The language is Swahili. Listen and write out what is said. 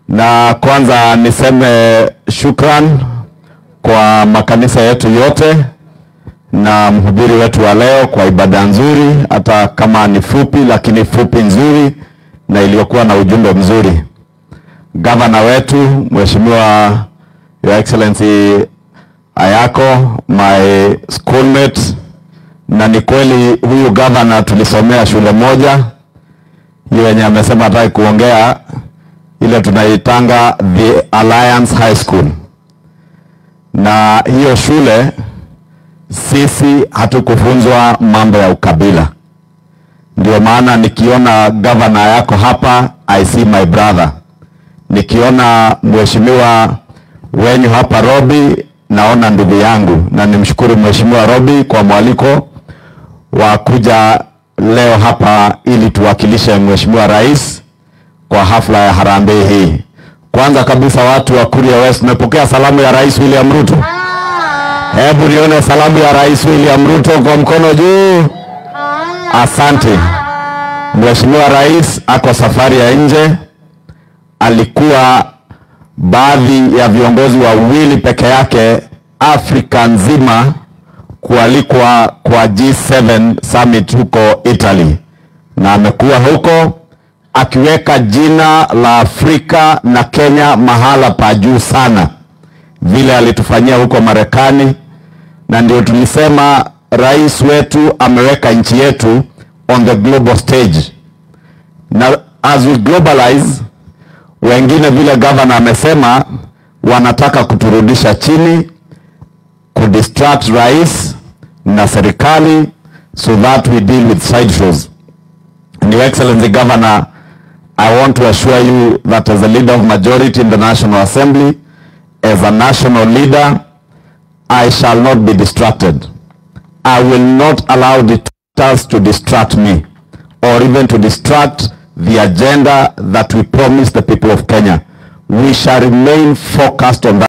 Na kwanza niseme shukran kwa makanisa yetu yote na mhubiri wetu wa leo kwa ibada nzuri, hata kama ni fupi, lakini fupi nzuri na iliyokuwa na ujumbe mzuri. Gavana wetu Mheshimiwa Your Excellency Ayako, my schoolmate, na ni kweli huyu gavana tulisomea shule moja, hiyo yenye amesema hataki kuongea, ile tunaitanga the Alliance High School, na hiyo shule sisi hatukufunzwa mambo ya ukabila. Ndio maana nikiona gavana yako hapa, I see my brother. Nikiona mheshimiwa wenyu hapa Robi, naona ndugu yangu, na nimshukuru mheshimiwa Robi kwa mwaliko wa kuja leo hapa ili tuwakilishe mheshimiwa rais kwa hafla ya harambee hii. Kwanza kabisa, watu wa Kuria West, tumepokea salamu ya Rais William Ruto. Hebu nione salamu ya Rais William Ruto kwa mkono juu. Asante. Mheshimiwa Rais ako safari ya nje, alikuwa baadhi ya viongozi wawili peke yake Afrika nzima kualikwa kwa G7 summit huko Italy, na amekuwa huko akiweka jina la Afrika na Kenya mahala pa juu sana, vile alitufanyia huko Marekani, na ndio tulisema rais wetu ameweka nchi yetu on the global stage, na as we globalize, wengine vile governor amesema wanataka kuturudisha chini, kudistract rais na serikali so that we deal with side shows. And Your Excellency Governor, I want to assure you that as a leader of majority in the National Assembly, as a national leader, I shall not be distracted. I will not allow detractors to distract me or even to distract the agenda that we promise the people of Kenya. We shall remain focused on that.